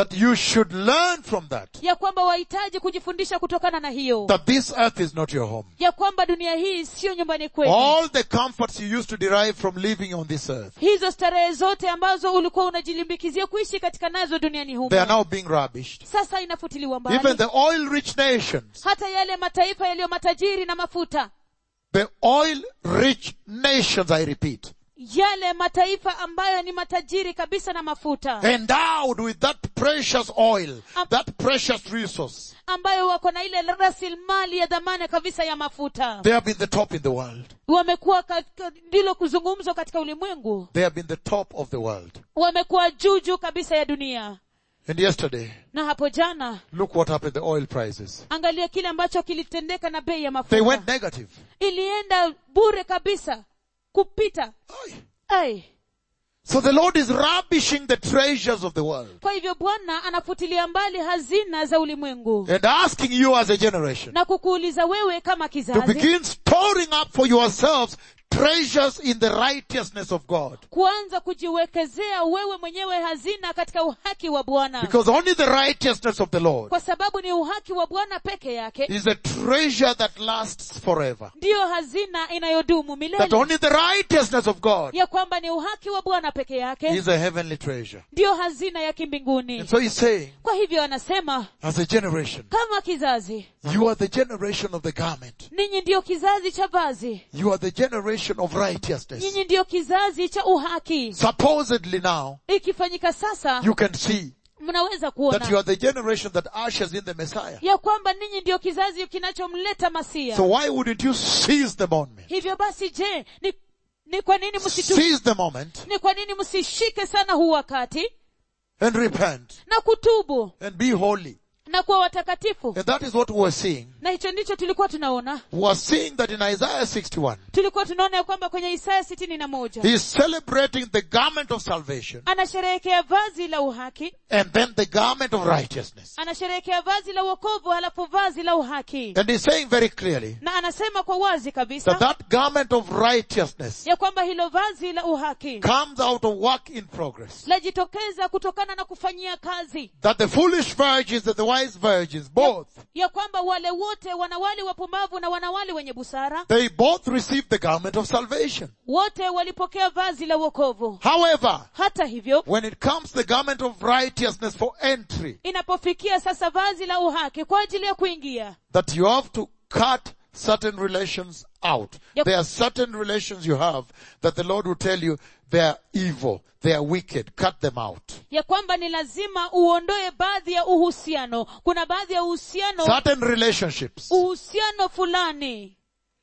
that you should learn from that, ya kwamba wahitaji kujifundisha kutokana na hiyo that this earth is not your home. ya kwamba dunia hii siyo nyumbani kwenu All the comforts you used to derive from living on this earth, hizo starehe zote ambazo ulikuwa unajilimbikizia kuishi katika nazo duniani humo they are now being rubbished. sasa inafutiliwa Even mbali the oil rich nations, hata yale mataifa yaliyo matajiri na mafuta the oil rich nations, I repeat, yale mataifa ambayo ni matajiri kabisa na mafuta endowed with that precious oil, that precious resource, ambayo wako na ile rasilimali ya dhamana kabisa ya mafuta they have been the top in the world. wamekuwa katika- ndilo kuzungumzwa katika ulimwengu They have been the top of the world. wamekuwa juu juu kabisa ya dunia And yesterday, na hapo jana look what happened, the oil prices. angalia kile ambacho kilitendeka na bei ya They went mafuta negative. ilienda bure kabisa kupita Aye. ai So the Lord is rubbishing the treasures of the world kwa hivyo bwana anafutilia mbali hazina za ulimwengu and asking you as a generation na kukuuliza wewe kama to kizazi begin storing up for yourselves treasures in the righteousness of God. kuanza kujiwekezea wewe mwenyewe hazina katika uhaki wa bwana Because only the righteousness of the Lord kwa sababu ni uhaki wa bwana peke yake is a treasure that lasts forever. ndiyo hazina inayodumu That milele only the righteousness of God ya kwamba ni uhaki wa bwana peke yake is a heavenly treasure. ndiyo hazina ya kimbinguni And so he's saying, kwa hivyo anasema as a generation, kama kizazi you are the generation of the garment. ninyi ndiyo kizazi cha vazi You are the generation of righteousness. nyinyi ndiyo kizazi cha uhaki Supposedly now, ikifanyika sasa you can see mnaweza that you kuona are the generation that ushers in the Messiah. ya kwamba ninyi ndiyo kizazi kinachomleta masia So why wouldn't you seize the moment? hivyo basi je ni, ni kwa nini msitu, Seize the moment ni kwa nini msishike sana huu wakati and repent na kutubu and be holy. na kuwa watakatifu And that is what we were seeing. na hicho ndicho tulikuwa tunaona We are seeing that in Isaiah 61, tulikuwa tunaona ya kwamba kwenye isaya sitini na moja he is celebrating the garment of salvation anasherehekea vazi la uhaki and then the garment of righteousness. anasherehekea vazi la uokovu halafu vazi la uhaki And he's saying very clearly na anasema kwa wazi kabisa that that garment of righteousness ya kwamba hilo vazi la uhaki comes out of work in progress. lajitokeza kutokana na kufanyia kazi That the foolish virgins and the wise virgins, both, ya kwamba wale wote wanawali wapumbavu na wanawali wenye busara they both received the garment of salvation. wote walipokea vazi la uokovu However, hata hivyo when it comes to the garment of righteousness for entry, inapofikia sasa vazi la uhaki kwa ajili ya kuingia that you have to cut certain relations out. Yep. There are certain relations you have that the Lord will tell you they are evil, they are wicked, cut them out. ya kwamba ni lazima uondoe baadhi ya uhusiano kuna baadhi ya uhusiano Certain relationships uhusiano fulani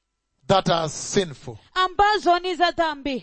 that are sinful. ambazo ni za dhambi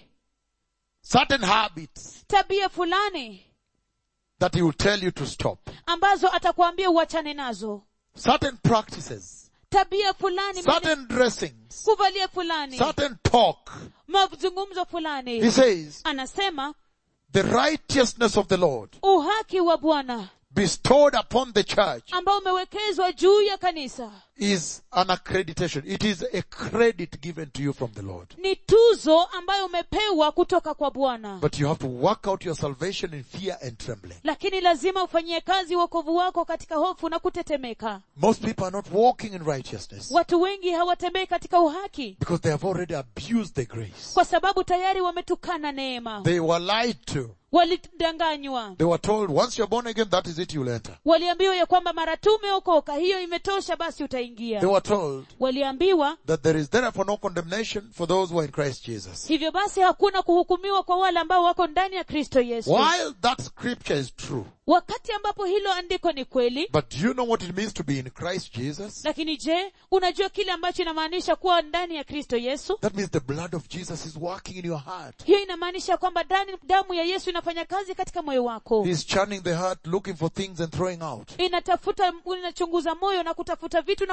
Certain habits tabia fulani that he will tell you to stop. ambazo atakwambia uachane nazo Certain practices, tabia fulani certain dressings, kuvalia fulani certain talk. mazungumzo He fulani says, anasema the righteousness of the Lord uhaki wa bwana bestowed upon the church ambao umewekezwa juu ya kanisa is an accreditation. It is a credit given to you from the Lord. ni tuzo ambayo umepewa kutoka kwa bwana But you have to work out your salvation in fear and trembling. lakini lazima ufanyie kazi wokovu wako katika hofu na kutetemeka Most people are not walking in righteousness watu wengi hawatembei katika uhaki because they have already abused the grace. kwa sababu tayari wametukana neema They were lied to. walidanganywa They were told, once you're born again, that is it, you'll enter. waliambiwa ya kwamba mara tu umeokoka hiyo imetosha basi utaingia They were told waliambiwa that there is therefore no condemnation for those who are in Christ Jesus. hivyo basi hakuna kuhukumiwa kwa wale ambao wako ndani ya kristo yesu While that scripture is true, wakati ambapo hilo andiko ni kweli but do you know what it means to be in Christ Jesus? lakini je unajua kile ambacho inamaanisha kuwa ndani ya kristo yesu That means the blood of Jesus is working in your heart. hiyo inamaanisha kwamba ndani damu ya yesu inafanya kazi katika moyo wako He's churning the heart, looking for things and throwing out. inatafuta inachunguza moyo na kutafuta vitu na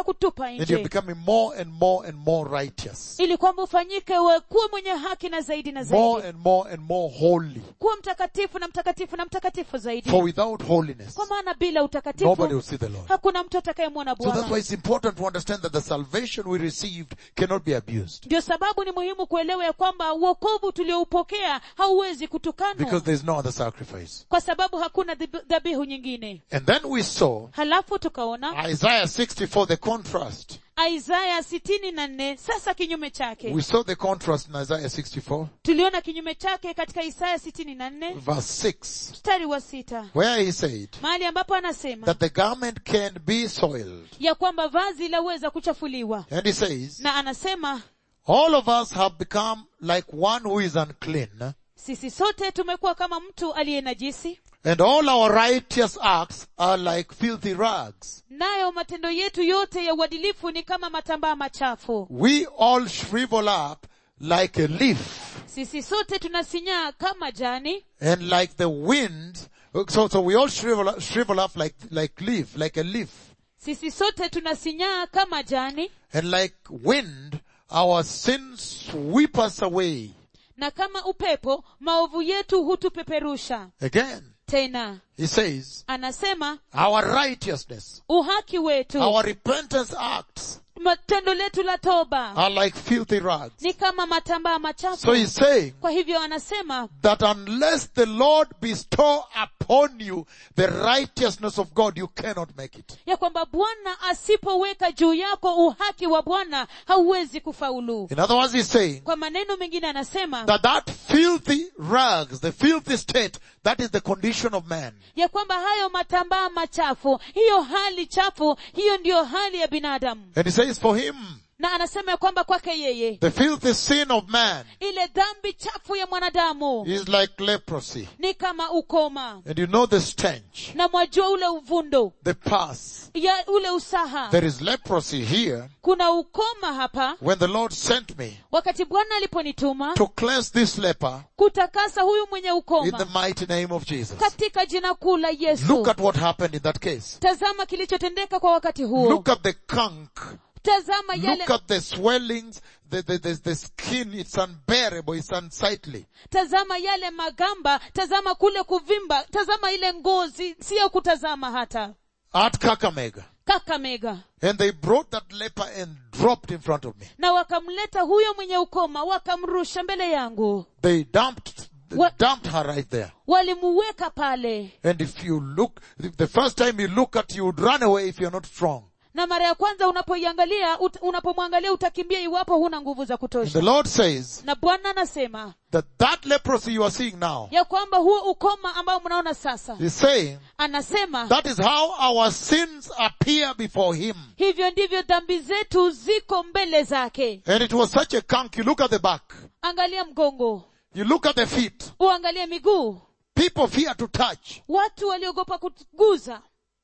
akakutupa And you're nje becoming more and more and more righteous. ili kwamba ufanyike we kuwa mwenye haki na zaidi na More zaidi and more and more holy. kuwa mtakatifu na mtakatifu na mtakatifu zaidi For without holiness, kwa maana bila nobody utakatifu will see the Lord. hakuna mtu atakayemwona So that's why bwana it's important to understand that the salvation we received cannot be abused. ndio sababu ni muhimu kuelewa ya kwamba uokovu tulioupokea hauwezi kutukanwa Because there's no other sacrifice. kwa sababu hakuna dhib- dhabihu nyingine And then we saw halafu tukaona Isaiah 64, the contrast. isaya sitini na nne sasa kinyume chake We saw the contrast in Isaiah 64, tuliona kinyume chake katika isaya sitini na nne verse 6, mstari wa sita where he said mahali ambapo anasema that the garment can be soiled. ya kwamba vazi laweza kuchafuliwa And he says, na anasema all of us have become like one who is unclean, sisi sote tumekuwa kama mtu aliye najisi and all our righteous acts are like filthy rags. nayo matendo yetu yote ya uadilifu ni kama matambaa machafu We all shrivel up like a leaf, sisi sote tunasinyaa kama jani and like the wind. So, so we all shrivel up, shrivel up like, like leaf, like a leaf. sisi sote tunasinyaa kama jani And like wind, our sins sweep us away. na kama upepo maovu yetu hutupeperusha Again, tena he says, anasema our righteousness, uhaki wetu our repentance acts matendo letu la toba are like filthy rags. ni kama matambaa machafu So he's saying kwa hivyo anasema that unless the Lord bestow upon you the righteousness of God, you cannot make it. ya kwamba bwana asipoweka juu yako uhaki wa bwana hauwezi kufaulu In other words, he's saying kwa maneno mengine anasema that that filthy rags, the filthy state, that is the condition of man. ya kwamba hayo matambaa machafu hiyo hali chafu hiyo ndiyo hali ya binadamu And he says for him, na anasema ya kwamba kwake yeye the filthy sin of man ile dhambi chafu ya mwanadamu is like leprosy. ni kama ukoma And you know the stench, na mwajua ule uvundo the pus. ya ule usaha There is leprosy here kuna ukoma hapa when the Lord sent me wakati bwana aliponituma to cleanse this leper kutakasa huyu mwenye in the ukoma mighty name of Jesus. katika jina kuu la yesu Look at what happened in that case. tazama kilichotendeka kwa wakati huo Look at the kunk. tazama yale Look at the swellings, the, the, the, the skin, it's unbearable, it's unsightly. tazama yale magamba tazama kule kuvimba tazama ile ngozi siyo kutazama hata At Kakamega. kakamega And they brought that leper and dropped in front of me. na wakamleta huyo mwenye ukoma wakamrusha mbele yangu They dumped, What? dumped her right there. walimuweka pale And if you look, the first time you look at, you would run away if you're not strong. na mara ya kwanza unapoiangalia ut, unapomwangalia utakimbia iwapo huna nguvu za And the kutosha Lord says na bwana anasema that that leprosy you are seeing now ya kwamba huo ukoma ambao mnaona sasa is saying anasema that is how our sins appear before Him. hivyo ndivyo dhambi zetu ziko mbele zake And it was such a kunk. You look at the back. angalia mgongo You look at the feet. uangalie miguu People fear to touch watu waliogopa kuguza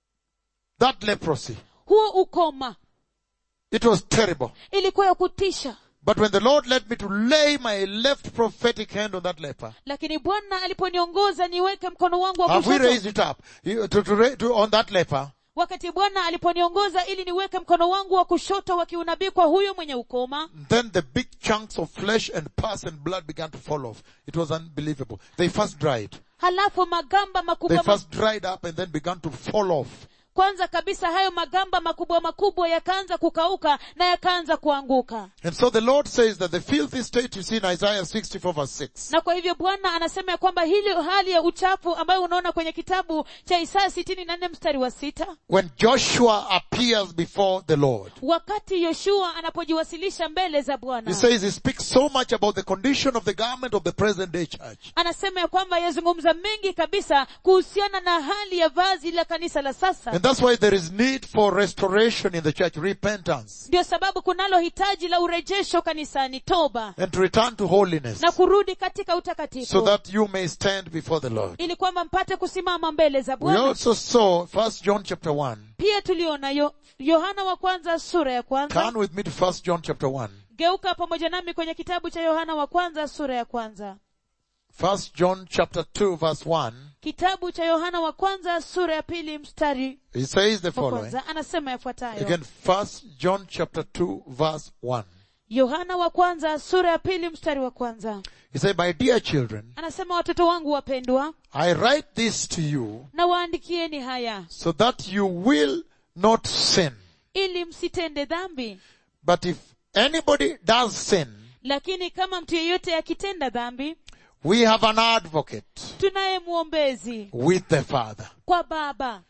that leprosy. huo ukoma It was terrible. ilikuwa ya kutisha But when the Lord led me to lay my left prophetic hand on that leper, lakini bwana aliponiongoza niweke mkono wangu wa have we kushoto raised it up You- to, to, ra- to, on that leper? wakati bwana aliponiongoza ili niweke mkono wangu wa kushoto wa kiunabii kwa huyo mwenye ukoma Then the big chunks of flesh and pus and blood began to fall off. It was unbelievable. They first dried. halafu magamba They makubwa ma- first dried up and then began to fall off. kwanza kabisa hayo magamba makubwa makubwa yakaanza kukauka na yakaanza kuanguka And so the Lord says that the filthy state you see in Isaiah 64 verse 6 na kwa hivyo bwana anasema ya kwamba hili hali ya uchafu ambayo unaona kwenye kitabu cha isaya sitini na nne mstari wa sita when Joshua appears before the Lord. wakati yoshua anapojiwasilisha mbele za He bwana says he speaks so much about the condition of the garment of the present day church. anasema ya kwamba yazungumza mengi kabisa kuhusiana na hali ya vazi la kanisa la sasa And that's why there is need for restoration in the church, repentance, ndio sababu kunalo hitaji la urejesho kanisani toba and to return to holiness na kurudi katika so utakatifu that you may stand before the Lord. ili kwamba mpate kusimama mbele za We bwana also saw First John chapter 1. pia tuliona yo, yohana wa kwanza sura ya kwanza Turn with me to First John chapter 1. geuka pamoja nami kwenye kitabu cha yohana wa kwanza sura ya kwanza First John chapter 2 verse 1, kitabu cha yohana wa kwanza sura ya pili mstari he says the wa following. kwanza anasema yafuatayo Again, First John chapter 2 verse 1. yohana wa kwanza sura ya pili mstari wa kwanza He said, My dear children, anasema watoto wangu wapendwa I write this to you na waandikieni haya so that you will not sin. ili msitende dhambi But if anybody does sin, lakini kama mtu yeyote akitenda dhambi we have an advocate tunaye mwombezi with the Father. kwa baba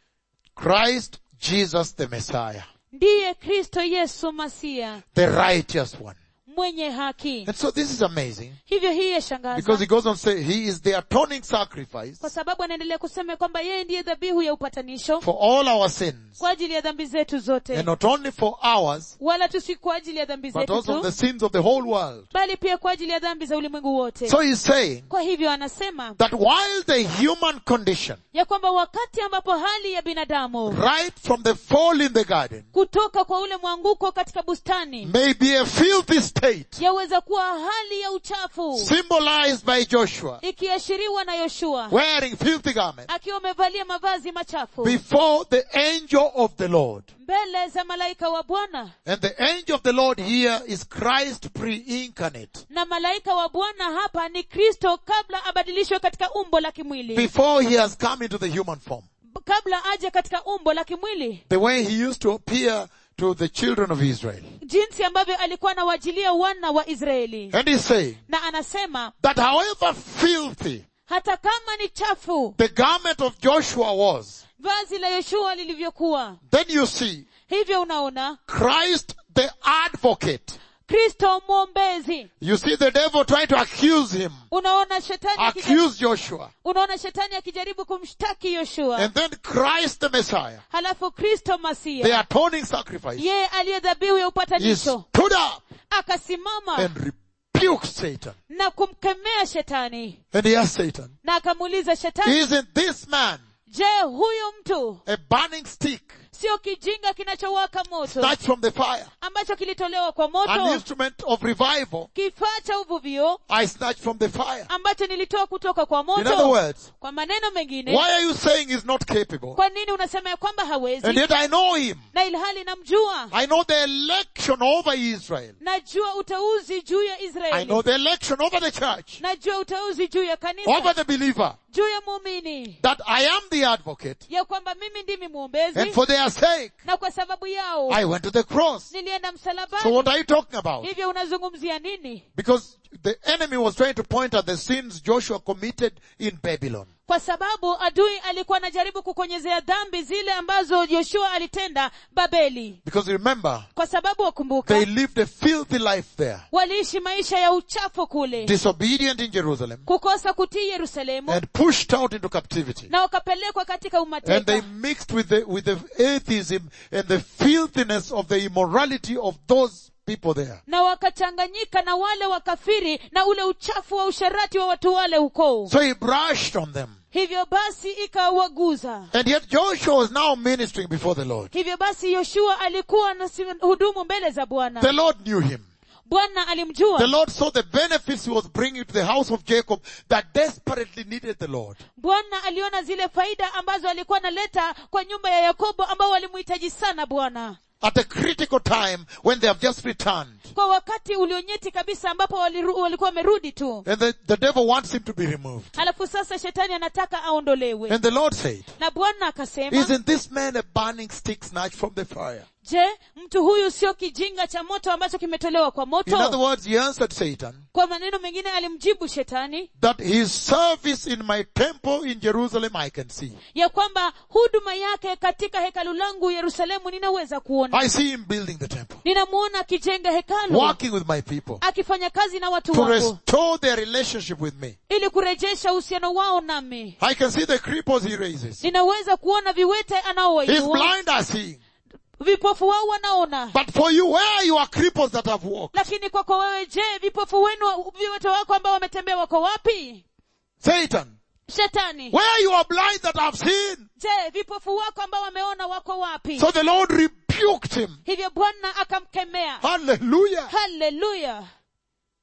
Christ Jesus the Messiah, ndiye kristo yesu masia the righteous one. mwenye haki And so this is amazing hivyo hii because yashangaza he goes on to say he is the atoning sacrifice kwa sababu anaendelea kusema kwamba yeye ndiye dhabihu ya upatanisho for all our sins. kwa ajili ya dhambi zetu zote And not only for ours, wala tu si kwa ajili ya dhambi but zetu also tu the sins of the whole world. bali pia kwa ajili ya dhambi za ulimwengu wote So he's saying kwa hivyo anasema that while the human condition, ya kwamba wakati ambapo hali ya binadamu right from the fall in the garden, kutoka kwa ule mwanguko katika bustani may be a filthy state, yaweza kuwa hali ya uchafu symbolized by Joshua, ikiashiriwa na yoshua wearing filthy garments, akiwa amevalia mavazi machafu before the angel of the Lord. mbele za malaika wa bwana And the angel of the Lord here is Christ pre-incarnate. na malaika wa bwana hapa ni kristo kabla abadilishwe katika umbo la kimwili Before he has come into the human form. B- kabla aje katika umbo la kimwili The way he used to appear to the children of Israel. jinsi ambavyo alikuwa anawajilia wana wa israeli And he's saying na anasema that however filthy hata kama ni chafu the garment of Joshua was, vazi la yoshua lilivyokuwa then you see hivyo unaona Christ the advocate. kristo mwombezi You see the devil trying to accuse him, unaona shetani akija- accuse Joshua. unaona shetani akijaribu kumshtaki yoshua And then Christ the Messiah, halafu kristo the masia atoning sacrifice, yeye aliye dhabihu ya he upatanisho stood up akasimama and rebuked Satan. na kumkemea shetani And he asked Satan, na akamuuliza shetani isn't this man je huyu mtu a burning stick sio kijinga kinachowaka moto snatched from the fire? ambacho kilitolewa kwa An moto instrument of revival kifaa cha uvuvio I snatched from the fire. ambacho nilitoa kutoka kwa In other moto words, kwa maneno mengine why are you saying he's not capable? kwa nini unasema ya kwamba And hawezi yet I know him. na ilhali namjua I know the election over Israel. najua uteuzi juu ya I israeli know the election over the church, najua uteuzi juu ya over kanisa the believer, juu ya muumini that I am the advocate. ya kwamba mimi ndimi And mwombezi for their sake, na kwa sababu yao I went to the cross. nilienda So msalabani what are you talking about? hivyo unazungumzia nini Because the enemy was trying to point at the sins Joshua committed in Babylon. kwa sababu adui alikuwa anajaribu kukonyezea dhambi zile ambazo yoshua alitenda babeli Because remember, kwa sababu wakumbuka they lived a filthy life there. waliishi maisha ya uchafu kule Disobedient in Jerusalem kukosa kutii yerusalemu and pushed out into captivity. na wakapelekwa katika And they umateka mixed with the, with the atheism and the filthiness of the immorality of those people there. na wakachanganyika na wale wakafiri na ule uchafu wa usherati wa watu wale huko So he brushed on them. hivyo basi ikawaguza And yet Joshua was now ministering before the Lord. hivyo basi yoshua alikuwa na hudumu mbele za The bwana Lord knew him. bwana The alimjua Lord saw the benefits he was bringing to the house of Jacob that desperately needed the Lord. bwana aliona zile faida ambazo alikuwa analeta kwa nyumba ya yakobo ambao walimhitaji sana bwana At a critical time when they have just returned. kwa wakati ulionyeti kabisa ambapo waliru, walikuwa wamerudi tu And the, the devil wants him to be removed. halafu sasa shetani anataka aondolewe And the Lord said, na bwana akasema isn't this man a burning stick snatched from the fire? je mtu huyu sio kijinga cha moto ambacho kimetolewa kwa In other moto words, he answered Satan kwa maneno mengine alimjibu shetani that his service in my temple in Jerusalem I can see. ya kwamba huduma yake katika hekalu langu yerusalemu ninaweza kuona I see him building the temple, ninamuona akijenga hekalu working with my people akifanya kazi na watu to wangu restore their relationship with me. ili kurejesha uhusiano wao nami I can see the cripples he raises. ninaweza kuona viwete His anaowainua blind are seeing. vipofu wao wanaona But for you, where are your cripples that have walked? lakini kwako wewe je vipofu wenu viwete wako ambao wametembea wako wapi Satan, shetani where are your blind that have seen? je vipofu wako ambao wameona wako wapi So the Lord rebuked him. hivyo bwana akamkemea Hallelujah. haleluya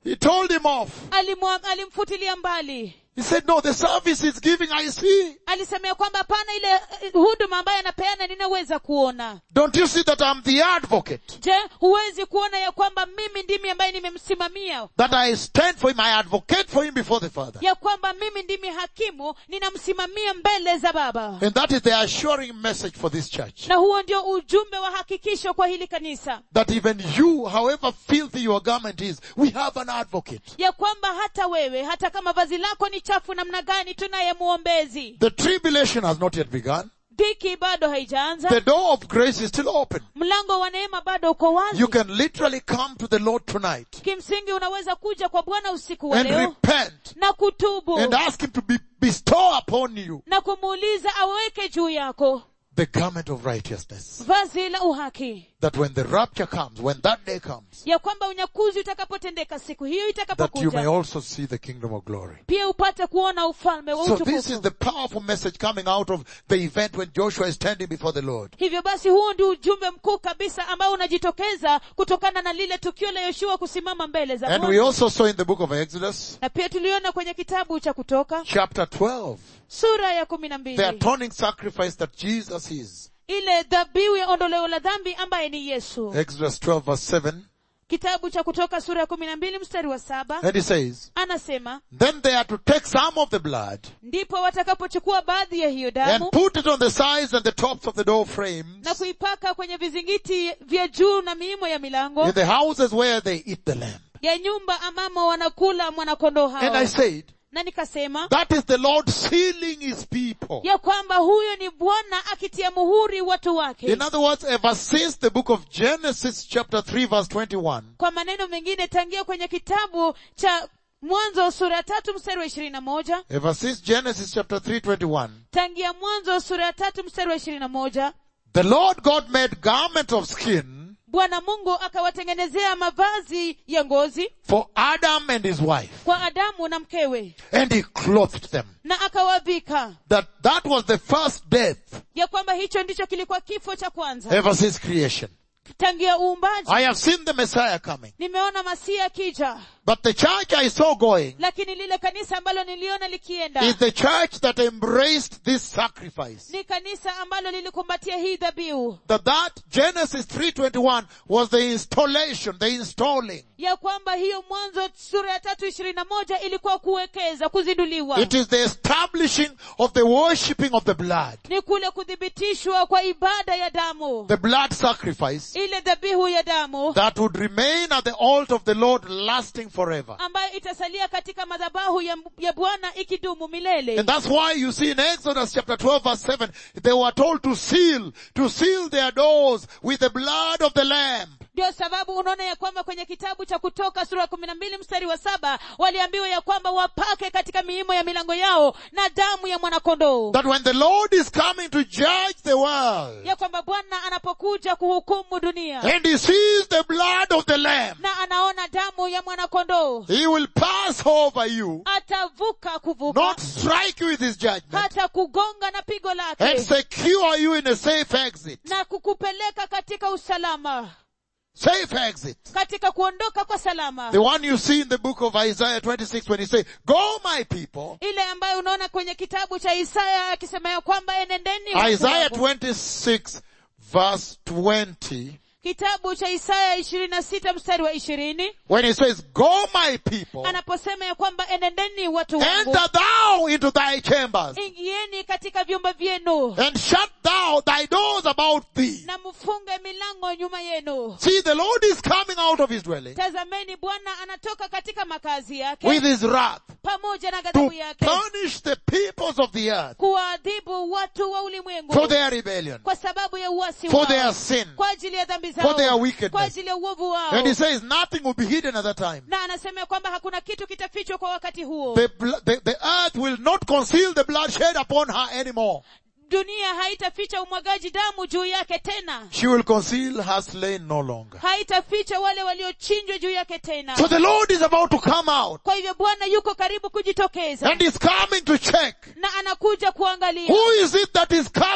He told him off. alimwa- alimfutilia mbali He said, no, the service is giving, I see. alisema ya kwamba hapana ile eh, huduma ambayo anapeana ninaweza kuona Don't you see that I'm the advocate? je huwezi kuona ya kwamba mimi ndimi ambaye nimemsimamia That I stand for him, I advocate for him before the Father. ya kwamba mimi ndimi hakimu ninamsimamia mbele za baba And that is the assuring message for this church. na huo ndio ujumbe wa hakikisho kwa hili kanisa That even you, however filthy your garment is, we have an advocate. ya kwamba hata wewe hata kama vazi lako ni chafu namna gani tunaye muombezi The tribulation has not yet begun. dhiki bado haijaanza The door of grace is still open. mlango wa neema bado uko wazi You can literally come to the Lord tonight kimsingi unaweza kuja kwa bwana usiku wa and leo repent na kutubu and ask Him to be, bestow upon you na kumuuliza aweke juu yako the garment of righteousness. vazi la uhaki That when the rapture comes, when that day comes, ya kwamba unyakuzi utakapotendeka siku hiyo that you may itakapokuja also see the kingdom of glory. pia upate kuona ufalme wa So this is utukufu the powerful message coming out of the event when Joshua is standing before the Lord. hivyo basi huo ndio ujumbe mkuu kabisa ambao unajitokeza kutokana na lile tukio la yoshua kusimama mbele za And we Bwana. also saw in the book of Exodus, na pia tuliona kwenye kitabu cha kutoka chapter 12, sura ya kumi na the mbili atoning sacrifice that Jesus is. ile dhabihu ya ondoleo la dhambi ambaye ni yesu Exodus 12 verse 7. kitabu cha kutoka sura ya kumi na mbili mstari wa saba And he says, anasema Then they are to take some of the blood ndipo watakapochukua baadhi ya hiyo and damu put it on the sides and the tops of the door frames na kuipaka kwenye vizingiti vya juu na miimo ya milango in the houses where they eat the lamb. ya nyumba ambamo wanakula mwanakondoo And I hao said, na nikasema that is the Lord sealing his people. ya kwamba huyo ni bwana akitia muhuri watu wake In other words, ever since the book of Genesis chapter 3 verse 21, kwa maneno mengine tangia kwenye kitabu cha mwanzo sura ya tatu mstari wa ishirini na moja ever since Genesis chapter 3 21, tangia mwanzo sura ya tatu mstari wa ishirini na moja the Lord God made garment of skin bwana mungu akawatengenezea mavazi ya ngozi for Adam and his wife, kwa adamu na mkewe and he clothed them. na akawavika That, that was the first death ya kwamba hicho ndicho kilikuwa kifo cha kwanza ever since creation. tangia uumbaji I have seen the Messiah coming. nimeona masia akija But the church I saw going lakini lile kanisa ambalo niliona likienda is the church that embraced this sacrifice. ni kanisa ambalo lilikumbatia hii dhabihu That that Genesis 3.21 was the installation, the installing. ya kwamba hiyo mwanzo sura ya tatu ishirini na moja ilikuwa kuwekeza kuzinduliwa It is the establishing of the worshipping of the blood. ni kule kuthibitishwa kwa ibada ya damu The blood sacrifice ile dhabihu ya damu that would remain at the altar of the Lord lasting forever. ambayo itasalia katika madhabahu ya, ya bwana ikidumu milele And that's why you see in Exodus chapter 12 verse 7, they were told to seal, to seal their doors with the blood of the lamb. ndio sababu unaona ya kwamba kwenye kitabu cha kutoka sura ya kumi na mbili mstari wa saba waliambiwa ya kwamba wapake katika miimo ya milango yao na damu ya mwanakondoo That when the Lord is coming to judge the world, ya kwamba bwana anapokuja kuhukumu dunia and he sees the blood of the lamb, na anaona damu ya mwanakondoo he will pass over you, atavuka kuvuka not strike you with his judgment, hata kugonga na pigo and lake secure you in a safe exit. na kukupeleka katika usalama Safe exit. katika kuondoka kwa salama The one you see in the book of Isaiah 26 when he say, Go my people. ile ambayo unaona kwenye kitabu cha isaya akisema ya kwamba enendeni watu Isaiah wangu. 26 verse 20 kitabu cha isaya ishirini na sita mstari wa ishirini when he says, Go my people, anaposema ya kwamba enendeni watu wangu enter thou into thy chambers, ingieni katika vyumba vyenu and shut thou thy doors about thee. na mfunge milango nyuma yenu See, the Lord is coming out of his dwelling tazameni bwana anatoka katika makazi yake with his wrath pamoja na to ghadhabu yake punish the peoples of the earth kuwaadhibu watu wa ulimwengu for their rebellion, kwa sababu ya uasi for wao their sin. kwa ajili ya dhambi For their zao wickedness. kwa ajili ya uovu wao And he says nothing will be hidden at that time. na anasema ya kwamba hakuna kitu kitafichwa kwa wakati huo The, bl- the, the earth will not conceal the blood shed upon her anymore. dunia haitaficha umwagaji damu juu yake tena She will conceal her slain no longer. haitaficha wale waliochinjwa juu yake tena So the Lord is about to come out kwa hivyo bwana yuko karibu kujitokeza and is coming to check na anakuja kuangalia who is it that is covered by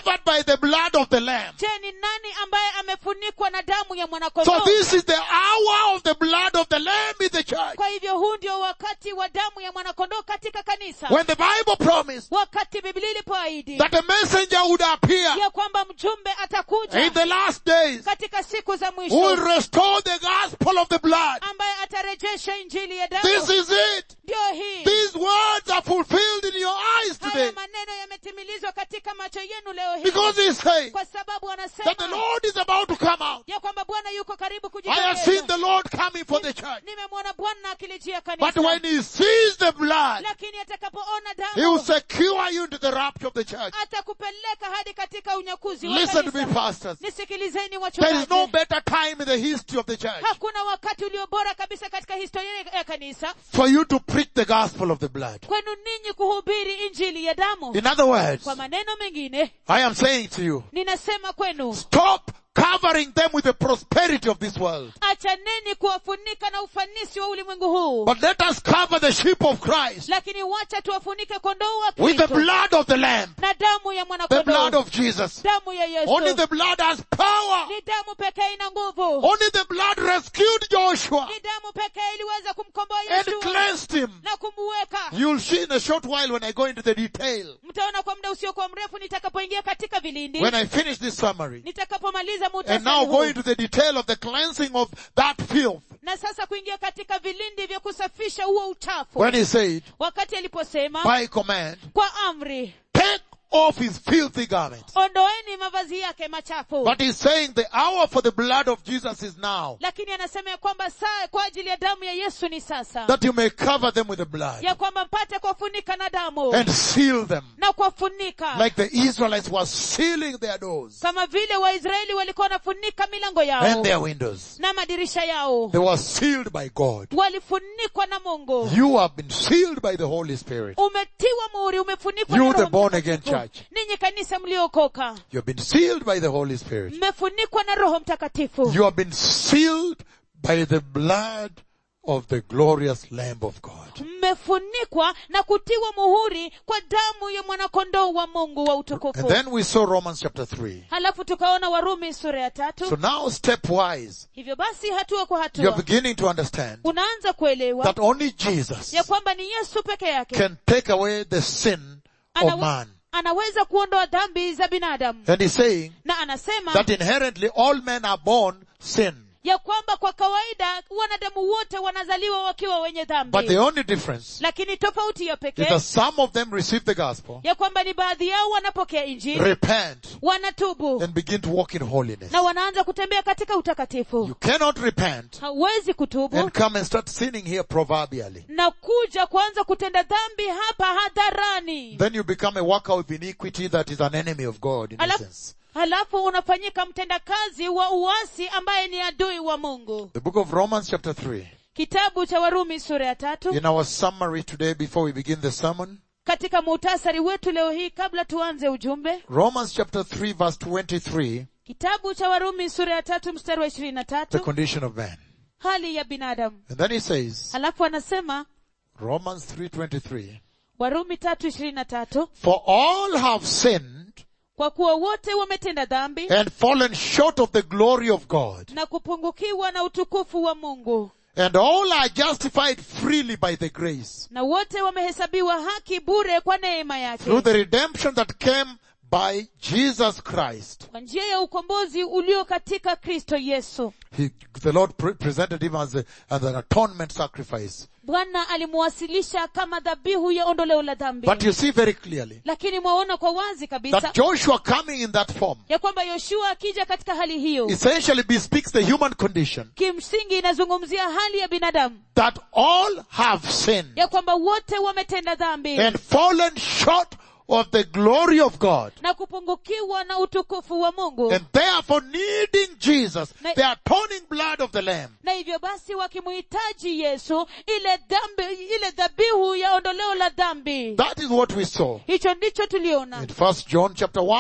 the blood of the Lamb? je ni nani ambaye amefunikwa na damu ya So mwanakondoo this is the hour of the blood of the Lamb in the church. kwa hivyo huu ndio wakati wa damu ya mwanakondoo katika kanisa When the Bible promised wakati biblia ilipoahidi that a messenger would appear ya kwamba mjumbe atakuja in the last days katika siku za who will mwisho restore the gospel of the blood. ambaye atarejesha injili ya This damu is it. ndio hii These words are fulfilled in your eyes today haya maneno yametimilizwa katika macho yenu leo hii because he's saying kwa sababu that the anasema Lord is about to come out. ya kwamba bwana yuko karibu I have seen kujitokeza the Lord coming for the church. nimemwona bwana akilijia But kanisa when he sees the blood, lakini atakapoona he will damu secure you into the rapture of the church. atakupeleka hadi katika unyakuzi wa Listen to me, kanisa. pastors. nisikilizeni There is no wachungaji better time in the history of the church hakuna wakati ulio bora kabisa katika historia ya kanisa for you to preach the gospel of the blood. kwenu ninyi kuhubiri injili ya damu In other words, kwa maneno mengine I am saying to you, ninasema kwenu stop covering them with the prosperity of this world. achaneni kuwafunika na ufanisi wa ulimwengu huu But let us cover the sheep of Christ lakini wacha tuwafunike kondoo wa with the kristo blood of the Lamb, na damu ya the blood mwanakondoo of Jesus. damu ya yesu Only the blood has power. ni damu pekee ina nguvu Only the blood rescued Joshua ni damu pekee iliweza kumkomboa and yeshua cleansed him. na kumuweka You'll see in a short while when I go into the detail. mtaona kwa muda usiokuwa mrefu nitakapoingia katika vilindi When I finish this summary. nitakapomaliza And muhtasari now huu. go into the detail of the cleansing of that filth. na sasa kuingia katika vilindi vya kusafisha huo uchafu When he said, wakati aliposema by command, kwa amri take off his filthy garments. ondoeni mavazi yake machafu But he's saying the hour for the blood of Jesus is now. lakini anasema ya kwamba saa kwa ajili ya damu ya yesu ni sasa That you may cover them with the blood ya kwamba mpate kuwafunika na damu and seal them. na kuwafunika Like the Israelites were sealing their doors kama vile waisraeli walikuwa wanafunika milango yao and their windows. na madirisha yao They were sealed by God. walifunikwa na mungu You have been sealed by the Holy Spirit. umetiwa muhuri umefunikwa You na the Roho born Mtakatifu. again church. ninyi kanisa mliokoka You have been sealed by the Holy Spirit. mmefunikwa na roho mtakatifu You have been sealed by the blood of the glorious Lamb of God. mmefunikwa na kutiwa muhuri kwa damu ya mwanakondoo wa mungu wa And utukufu then we saw Romans chapter 3. halafu tukaona warumi sura ya tatu So now stepwise, hivyo basi hatua kwa you're hatua beginning to understand unaanza kuelewa that only Jesus ya kwamba ni yesu peke yake can take away the sin of Anawe- man. anaweza kuondoa dhambi za binadamu And he's saying na anasema that inherently all men are born sin. ya kwamba kwa kawaida wanadamu wote wanazaliwa wakiwa wenye But dhambi the only difference lakini tofauti ya is pekee that some of them receive the gospel, ya kwamba ni baadhi yao wanapokea injili repent, wanatubu and begin to walk in holiness. na wanaanza kutembea katika utakatifu You cannot repent hauwezi kutubu and come and start sinning here proverbially. na kuja kuanza kutenda dhambi hapa hadharani Then you become a worker of iniquity that is an enemy of God in Alafu- essence. halafu unafanyika mtendakazi wa uasi ambaye ni adui wa mungu The book of Romans chapter 3. kitabu cha warumi sura ya tatu In our summary today before we begin the sermon, katika muhtasari wetu leo hii kabla tuanze ujumbe Romans chapter 3 verse 23, kitabu cha warumi sura ya tatu mstari wa ishirini na the tatu condition of man. hali ya binadamu And then he says, halafu anasema Romans 3:23, warumi tatu ishirini na tatu for all have sinned kwa kuwa wote wametenda dhambi and fallen short of the glory of God, na kupungukiwa na utukufu wa mungu and all are justified freely by the grace na wote wamehesabiwa haki bure kwa neema yake through the redemption that came by Jesus Christ. kwa njia ya ukombozi ulio katika kristo yesu He, the Lord pre- presented him as, a, as an atonement sacrifice. bwana alimuwasilisha kama dhabihu ya ondoleo la dhambi But you see very clearly lakini mwaona kwa wazi kabisa that Joshua coming in that form ya kwamba yoshua akija katika hali hiyo essentially bespeaks the human condition kimsingi inazungumzia hali ya binadamu that all have sinned ya kwamba wote wametenda dhambi and fallen short of the glory of God. na kupungukiwa na utukufu wa mungu And therefore needing Jesus, Na- the atoning blood of the Lamb, na hivyo basi wakimuhitaji yesu ile dhambi ile dhabihu ya ondoleo la dhambi that is what we saw hicho ndicho tuliona in First John chapter 1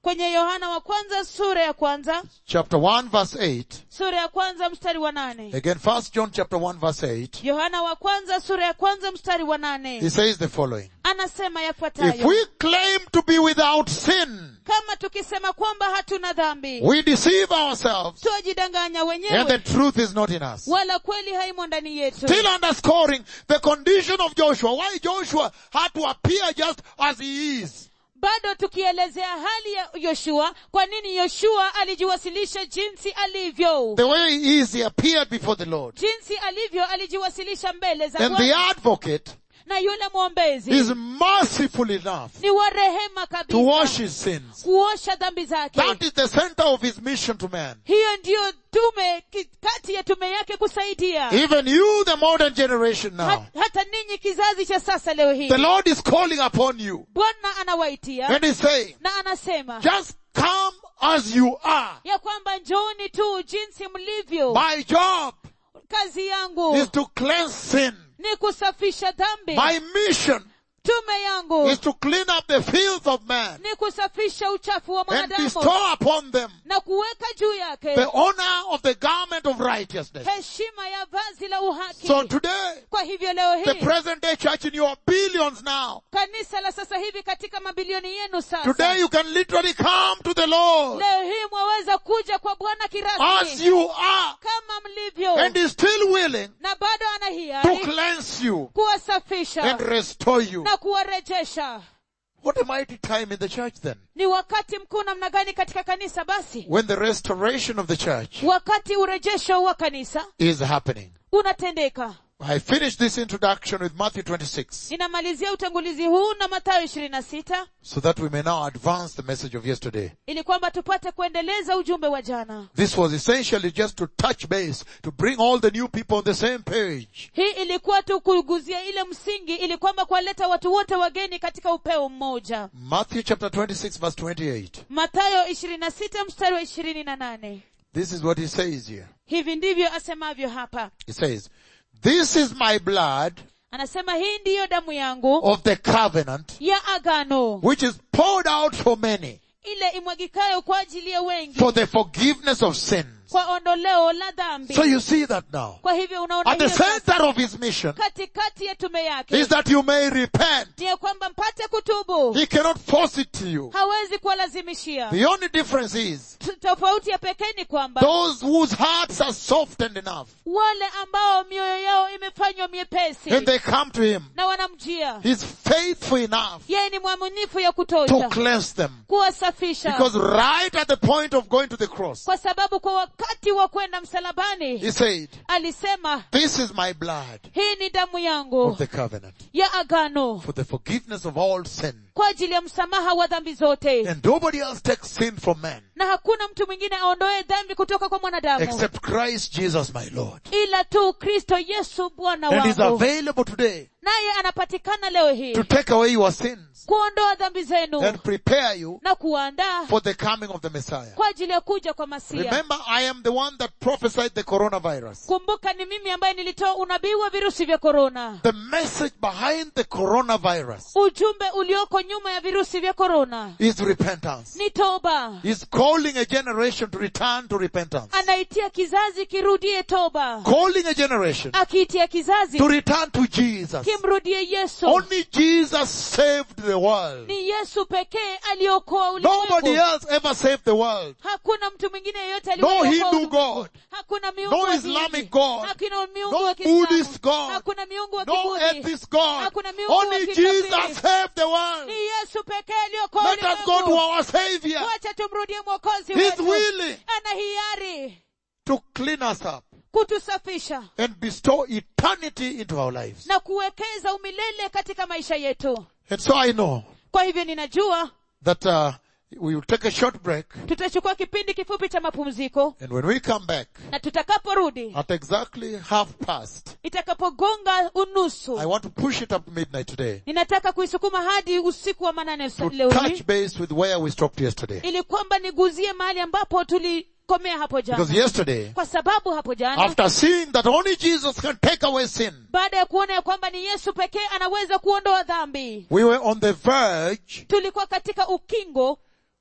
kwenye yohana wa kwanza sura ya kwanza chapter 1 verse 8. sura ya kwanza mstari wa nane Again, first John chapter 1 verse 8. yohana wa kwanza sura ya kwanza mstari wa He nane says the following. anasema If yafuatayo we claim to be without sin, kama tukisema kwamba hatuna dhambi we deceive ourselves twajidanganya and the wenyewe truth is not in us. wala kweli haimo ndani yetu Still underscoring the condition of Joshua. Why Joshua had to appear just as he is. bado tukielezea hali ya yoshua kwa nini yoshua alijiwasilisha jinsi alivyo The way he is, he appeared before the Lord. jinsi alivyo alijiwasilisha mbele za And the Bwana. advocate na yule mwombezi is merciful enough ni wa rehema to wash kabisa his sins. kuosha dhambi zake That is the center of his mission to man. hiyo ndiyo tume ki- kati ya tume yake kusaidia Even you, the modern generation now, Ha- hata ninyi kizazi cha sasa leo hii the Lord is calling upon you bwana anawaitia and he's saying, na anasema just come as you are. ya kwamba njooni tu jinsi mlivyo My job kazi yangu is to cleanse sin. ni kusafisha dhambi My mission tume yangu is to clean up the fields of man ni kusafisha uchafu wa and mwanadamu bestow upon them na kuweka juu yake the honor of the garment of righteousness. heshima ya vazi la uhaki So today, kwa hivyo leo the hii present day church in your billions now, kanisa la sasa hivi katika mabilioni yenu today sasa you can literally come to the Lord leo hii mwaweza kuja kwa bwana as kirasmi you are kama mlivyo and is still willing na bado ana to hiari cleanse you kuwasafisha and restore you. na kuwarejesha What a mighty time in the church then. ni wakati mkuu namna gani katika kanisa basi When the restoration of the church wakati urejesho wa kanisa is happening. unatendeka I finished this introduction with Matthew 26 ninamalizia utangulizi huu na mathayo ishirini na sita so that we may now advance the message of yesterday. ili kwamba tupate kuendeleza ujumbe wa jana This was essentially just to touch base, to bring all the new people on the same page. hii ilikuwa tu kuguzia ile msingi ili kwamba kuwaleta watu wote wageni katika upeo mmoja Matthew chapter 26 verse 28. mathayo ishirini na sita mstari wa ishirini na nane This is what he says here. hivi ndivyo asemavyo hapa He says, this is my blood anasema hii ndiyo damu yangu of the covenant, ya agano which is poured out for many ile imwagikayo kwa ajili ya wengi for the forgiveness of sins. kwa ondoleo la dhambi So you see that now. kwa hivyo unaona At the hiyo sasa. center of his mission katikati ya tume yake is that you may repent. ni ya kwamba mpate kutubu He cannot force it to you. hawezi kuwalazimishia The only difference is T- tofauti ya pekee ni kwamba those whose hearts are softened enough wale ambao mioyo yao imefanywa miepesi and they come to him. na wanamjia He's faithful enough yeye ni mwaminifu ya to kutosha cleanse them. kuwasafisha Because right at the point of going to the cross, kwa sababu kwa wakati wa kwenda msalabani he said, alisema this is my blood hii ni damu of yangu the covenant ya agano for the forgiveness of all sin. kwa ajili ya msamaha wa dhambi zote And nobody else takes sin from man na hakuna mtu mwingine aondoe dhambi kutoka kwa mwanadamu except Christ Jesus my Lord. ila tu kristo yesu bwana And is wangu available today naye anapatikana leo hii to take away your sins kuondoa dhambi zenu and prepare you na kuandaa for the coming of the Messiah. kwa ajili ya kuja kwa masia Remember, I am the one that prophesied the coronavirus. kumbuka ni mimi ambaye nilitoa unabii wa virusi vya korona The message behind the coronavirus ujumbe ulioko nyuma ya virusi vya korona is repentance. ni toba He's calling a generation to return to repentance. anaitia kizazi kirudie toba Calling a generation akiitia kizazi to return to Jesus. kimrudie yesu Only Jesus saved the world. ni yesu pekee aliokoa Nobody ulimwengu else ever saved the world. hakuna mtu mwingine yeyote No aliyeokoa Hindu ulimwengu. God. hakuna miungu No wa Islamic dini. God. hakuna miungu No wa Kiislamu. Buddhist God. hakuna miungu wa No kibudhi atheist God. Hakuna miungu wa Only kikafiri. Jesus saved the world. ni yesu pekee aliokoa Let us go to ulimwengu our Savior. wacha tumrudie mwokozi He's wetu willing ana hiari to clean us up kutusafisha and bestow eternity into our lives. na kuwekeza umilele katika maisha yetu And so I know kwa hivyo ninajua that uh, we will take a short break tutachukua kipindi kifupi cha mapumziko and when we come back na tutakaporudi at exactly half past, itakapogonga unusu I want to push it up to midnight today ninataka kuisukuma hadi usiku wa manane to leo hii touch base with where we stopped yesterday. ili kwamba niguzie mahali ambapo tulikomea hapo Because jana yesterday, kwa sababu hapo jana after seeing that only Jesus can take away sin, baada ya kuona ya kwamba ni yesu pekee anaweza kuondoa dhambi we were on the verge tulikuwa katika ukingo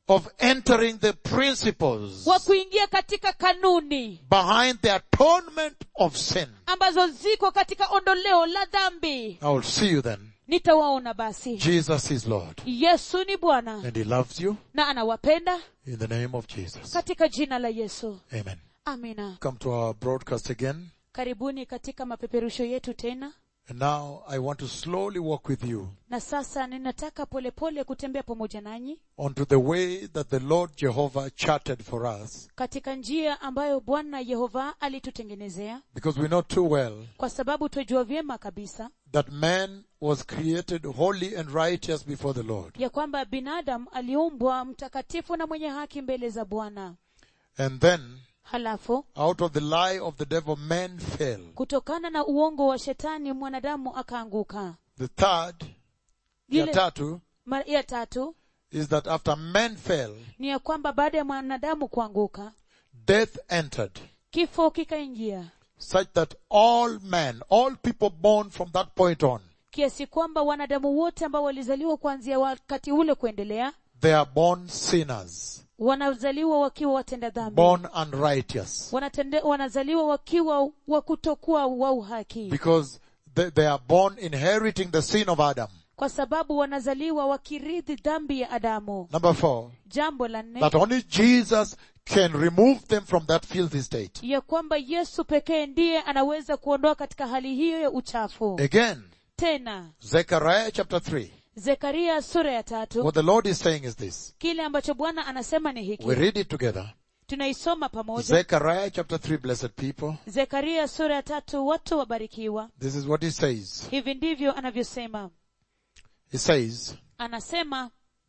of entering the principles wa kuingia katika kanuni behind the atonement of sin. ambazo ziko katika ondoleo la dhambi I will see you then. nitawaona basi Jesus is Lord. yesu ni bwana And He loves you na anawapenda in the name of Jesus. katika jina la yesu Amen. amina Come to our broadcast again. karibuni katika mapeperusho yetu tena And now I want to slowly walk with you na sasa ninataka polepole kutembea pamoja nanyi onto the way that the Lord Jehovah charted for us katika njia ambayo bwana yehova alitutengenezea because we know too well kwa sababu twajua vyema kabisa that man was created holy and righteous before the Lord. ya kwamba binadamu aliumbwa mtakatifu na mwenye haki mbele za bwana And then halafu out of the lie of the devil man fell. kutokana na uongo wa shetani mwanadamu akaanguka The third, ya Ile- tatu, ma- ya tatu is that after man fell, ni ya kwamba baada ya mwanadamu kuanguka death entered kifo kikaingia such that all men, all people born from that point on, kiasi kwamba wanadamu wote ambao walizaliwa kuanzia wakati ule kuendelea they are born sinners, wanazaliwa wakiwa watenda dhambi born unrighteous. Wanatende, wanazaliwa wakiwa wa kutokuwa wa uhaki Because they, they are born inheriting the sin of Adam. kwa sababu wanazaliwa wakirithi dhambi ya adamu Number four, jambo la nne that only Jesus can remove them from that filthy state. ya kwamba yesu pekee ndiye anaweza kuondoa katika hali hiyo ya uchafu Again, tena Zechariah chapter 3. zekaria sura ya tatu What the Lord is saying is this. kile ambacho bwana anasema ni hiki We read it together. tunaisoma pamoja Zechariah chapter 3, blessed people. zekaria sura ya tatu watu wabarikiwa This is what he says. hivi ndivyo anavyosema He says, anasema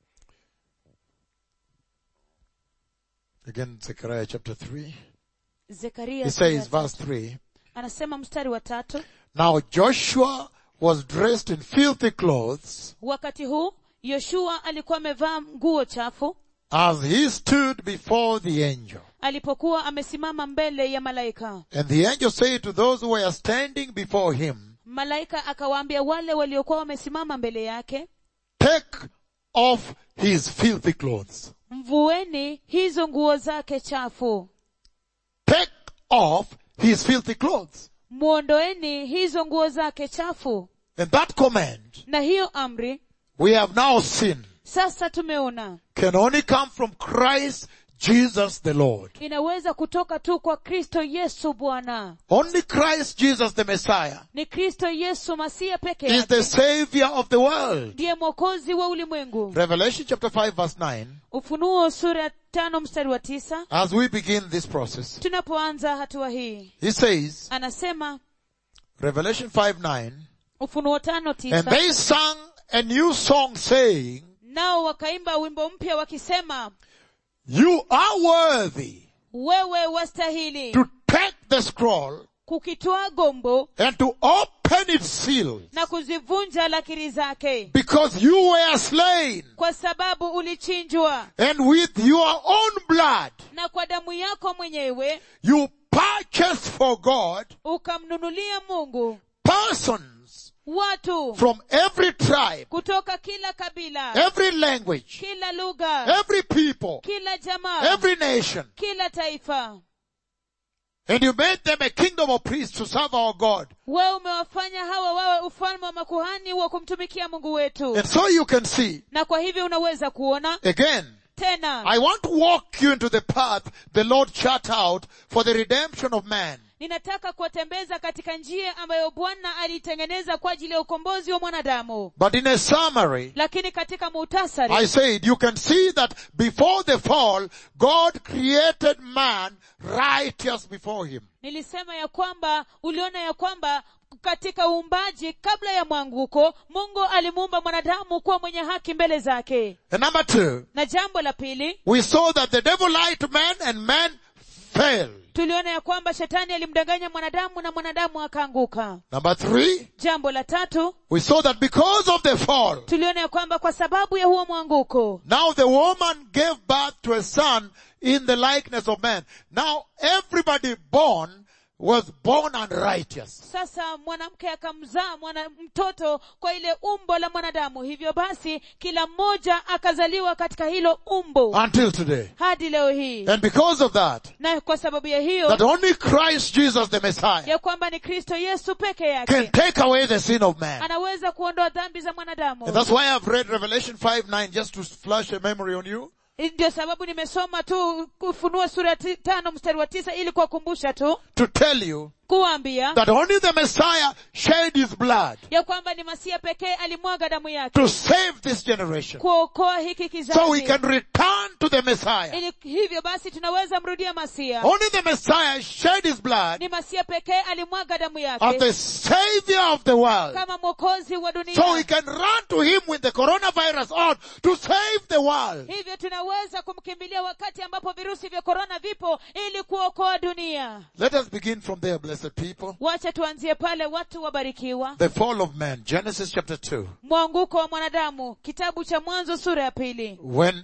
again, Zechariah chapter 3. zekaria He sura ya says, verse tatu. 3. anasema mstari wa tatu Now Joshua was dressed in filthy clothes wakati huu yoshua alikuwa amevaa nguo chafu as he stood before the angel. alipokuwa amesimama mbele ya malaika And the angel said to those who were standing before him, malaika akawaambia wale waliokuwa wamesimama mbele yake take off his filthy clothes. mvueni hizo nguo zake chafu Take off his filthy clothes. mwondoeni hizo nguo zake chafu And that command na hiyo amri we have now seen sasa tumeona can only come from Christ Jesus the Lord. inaweza kutoka tu kwa kristo yesu bwana Only Christ Jesus the Messiah ni kristo yesu masia peke is the yake Savior of the world. ndiye mwokozi wa ulimwengu Revelation chapter 5 verse 9, ufunuo sura ya tano mstari wa tisa as we begin this process, tunapoanza hatua hii he says, anasema Revelation 5 9, ufunuo tano and tisa they sang a new song saying, nao wakaimba wimbo mpya wakisema You are worthy wewe wastahili to take the scroll kukitwaa gombo and to open its seal na kuzivunja lakiri zake because you were slain kwa sababu ulichinjwa and with your own blood na kwa damu yako mwenyewe you purchased for God ukamnunulia mungu persons watu from every tribe, kutoka kila kabila every language, kila lugha every people, kila jamaa every nation. kila taifa And you made them a kingdom of priests to serve our God. wewe umewafanya hawa wawe ufalme wa makuhani wa kumtumikia mungu wetu And so you can see, na kwa hivyo unaweza kuona again, tena I want to walk you into the path the Lord chart out for the redemption of man. ninataka kuwatembeza katika njia ambayo bwana alitengeneza kwa ajili ya ukombozi wa mwanadamu But in a summary, lakini katika muhtasari I said you can see that before the fall, God created man righteous before him. nilisema ya kwamba uliona ya kwamba katika uumbaji kabla ya mwanguko mungu alimuumba mwanadamu kuwa mwenye haki mbele zake And number two, na jambo la pili we saw that the devil lied to man and man fell. tuliona ya kwamba shetani alimdanganya mwanadamu na mwanadamu akaanguka Number three, jambo la tatu we saw that because of the fall, tuliona ya kwamba kwa sababu ya huo mwanguko now the woman gave birth to a son in the likeness of man. Now everybody born was born unrighteous. sasa mwanamke akamzaa mwana mtoto kwa ile umbo la mwanadamu hivyo basi kila mmoja akazaliwa katika hilo umbo Until today. hadi leo hii And because of that, na kwa sababu ya hiyo that only Christ Jesus the Messiah ya kwamba ni kristo yesu peke can yake take away the sin of man. anaweza kuondoa dhambi za mwanadamu And that's why I've read Revelation 5 9 just to flash a memory on you. ndio sababu nimesoma tu kufunua sura ya ti- tano mstari wa tisa ili kuwakumbusha tu To tell you kuwaambia that only the Messiah shed his blood ya kwamba ni masia pekee alimwaga damu yake to save this generation. kuokoa hiki So we kizazi can return to the Messiah. ili hivyo basi tunaweza mrudia masia Only the Messiah shed his blood ni masia pekee alimwaga damu as yake the savior of the world. kama mwokozi wa So we dunia can run to him with the coronavirus on to save the world. hivyo tunaweza kumkimbilia wakati ambapo virusi vya korona vipo ili kuokoa dunia Let us begin from there, blessed people. wacha tuanzie pale watu wabarikiwa The fall of man, Genesis chapter 2. mwanguko wa mwanadamu kitabu cha mwanzo sura ya pili When,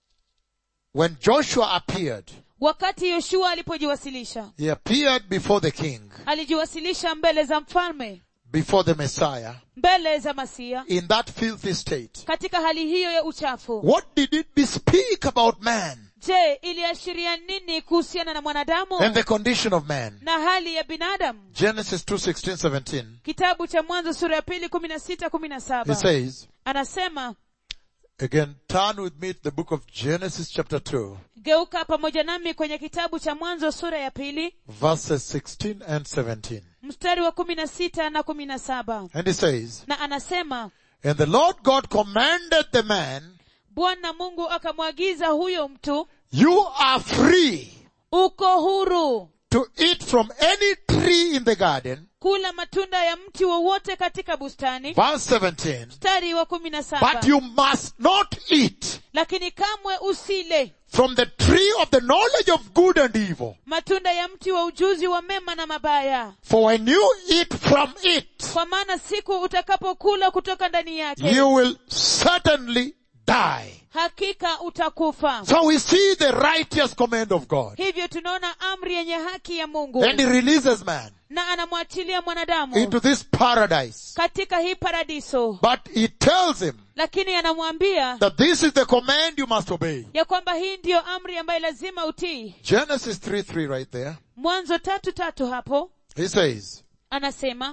when Joshua appeared, wakati yoshua alipojiwasilisha he appeared before the king, alijiwasilisha mbele za mfalme before the Messiah, mbele za masia in that filthy state. katika hali hiyo ya uchafu What did it bespeak about man je iliashiria nini kuhusiana na mwanadamu and the condition of man? na hali ya binadamu Genesis 2, 16, 17. kitabu cha mwanzo sura ya pili kumi na sita kumi na He saba says, anasema again, turn with me to the book of Genesis chapter 2, geuka pamoja nami kwenye kitabu cha mwanzo sura ya pili verses 16 and 17. mstari wa kumi na sita na kumi na saba And he says, na anasema And the Lord God commanded the man, bwana mungu akamwagiza huyo mtu You are free uko huru to eat from any tree in the garden. kula matunda ya mti wowote katika bustani Verse 17. mstari wa kumi na saba But you must not eat lakini kamwe usile from the tree of the knowledge of good and evil. matunda ya mti wa ujuzi wa mema na mabaya For when you eat from it, kwa maana siku utakapokula kutoka ndani yake you will certainly die. hakika utakufa So we see the righteous command of God. hivyo tunaona amri yenye haki ya mungu And he releases man na anamwachilia mwanadamu into this paradise. katika hii paradiso But he tells him lakini anamwambia that this is the command you must obey. ya kwamba hii ndiyo amri ambayo lazima utii Genesis 3 3 right there. mwanzo tatu tatu hapo He says, anasema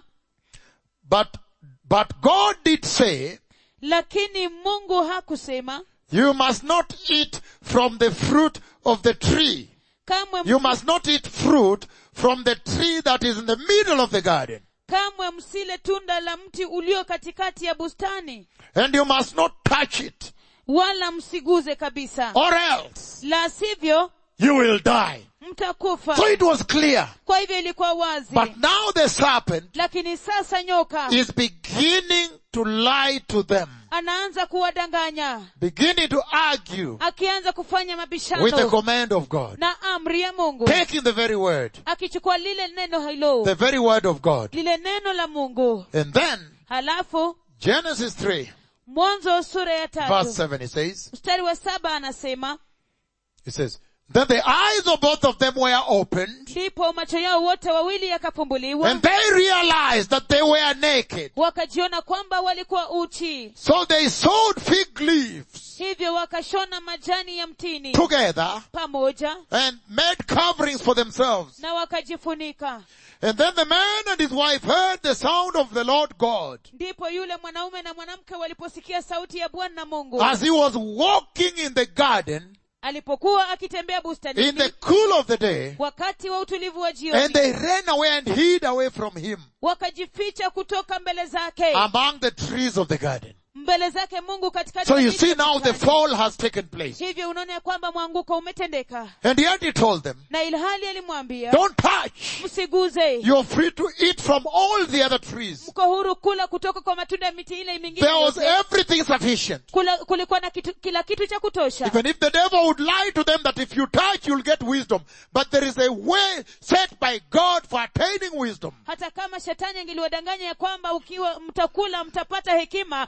but, but God did say, lakini mungu hakusema you must not eat from the fruit of the tree. kamwe You must not eat fruit from the tree that is in the middle of the garden. kamwe msile tunda la mti ulio katikati ya bustani And you must not touch it. wala msiguze kabisa Or else la sivyo you will die. mtakufa So it was clear. kwa hivyo ilikuwa wazi But now the serpent lakini sasa nyoka is beginning to lie to them. anaanza kuwadanganya Beginning to argue akianza kufanya with the mabishano command of God. na amri ya mungu Taking the very word. akichukua lile neno hilo The very word of God. lile neno la mungu And then, halafu Genesis 3, mwanzo sura ya verse tatu 7, it says, mstari wa saba anasema it says, Then the eyes of both of them were opened, ndipo macho yao wote wawili yakafumbuliwa and they realized that they were naked. wakajiona kwamba walikuwa uchi So they sewed fig leaves hivyo wakashona majani ya mtini together pamoja and made coverings for themselves. na wakajifunika And then the man and his wife heard the sound of the Lord God ndipo yule mwanaume na mwanamke waliposikia sauti ya bwana mungu as he was walking in the garden alipokuwa akitembea in the bustanini cool of the day, wakati wa utulivu wa and jioni they ran away and hid away from him wakajificha kutoka mbele zake among the trees of the garden. mbele zake mungu katikati So ya you miti see ya now the bustani. fall has taken place. hivyo unaona ya kwamba mwanguko umetendeka And yet he told them, na ilhali alimwambia don't touch. msiguze You're free to eat from all the other trees. mko huru kula kutoka kwa matunda ya miti ile mingine There was yote. everything sufficient. Kula, kulikuwa na kitu, kila kitu cha kutosha Even if the devil would lie to them that if you touch, you'll get wisdom. But there is a way set by God for attaining wisdom. hata kama shetani angeliwadanganya ya kwamba ukiwa mtakula mtapata hekima kulikuwa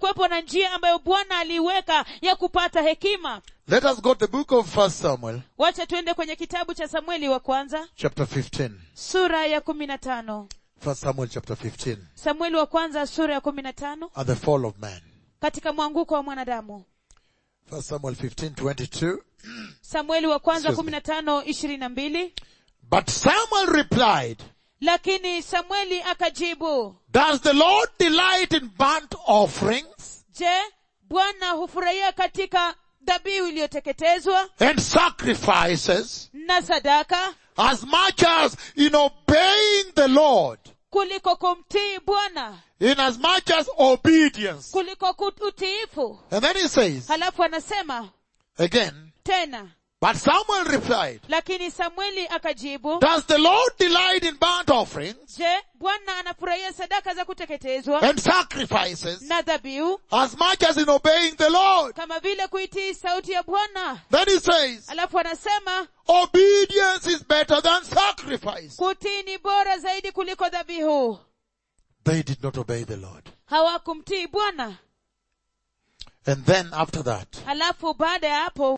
kulikuwepo na njia ambayo bwana aliiweka ya kupata hekima Let us go to the book of First Samuel, wacha tuende kwenye kitabu cha samueli wa kwanza chapter 15. sura ya kumi na tano First Samuel chapter 15. samueli wa kwanza sura ya kumi na tano At the fall of man. katika mwanguko wa mwanadamu First Samuel 15, 22. samueli wa kwanza Excuse kumi na tano ishirini na mbili But Samuel replied, lakini samueli akajibu Does the Lord delight in burnt offerings je bwana hufurahia katika dhabihu iliyoteketezwa and sacrifices na sadaka as much as in obeying the Lord, kuliko kumtii bwana in as much as obedience? kuliko kut- utiifu And then he says, halafu anasema again, tena but Samuel replied, lakini samueli akajibu Does the Lord delight in burnt offerings je bwana anafurahia sadaka za kuteketezwa and sacrifices na dhabihu as much as in obeying the Lord? kama vile kuitii sauti ya bwana Then he says, alafu anasema obedience is better than sacrifice. kutii ni bora zaidi kuliko dhabihu They did not obey the Lord. hawakumtii bwana And then after that, halafu baada ya hapo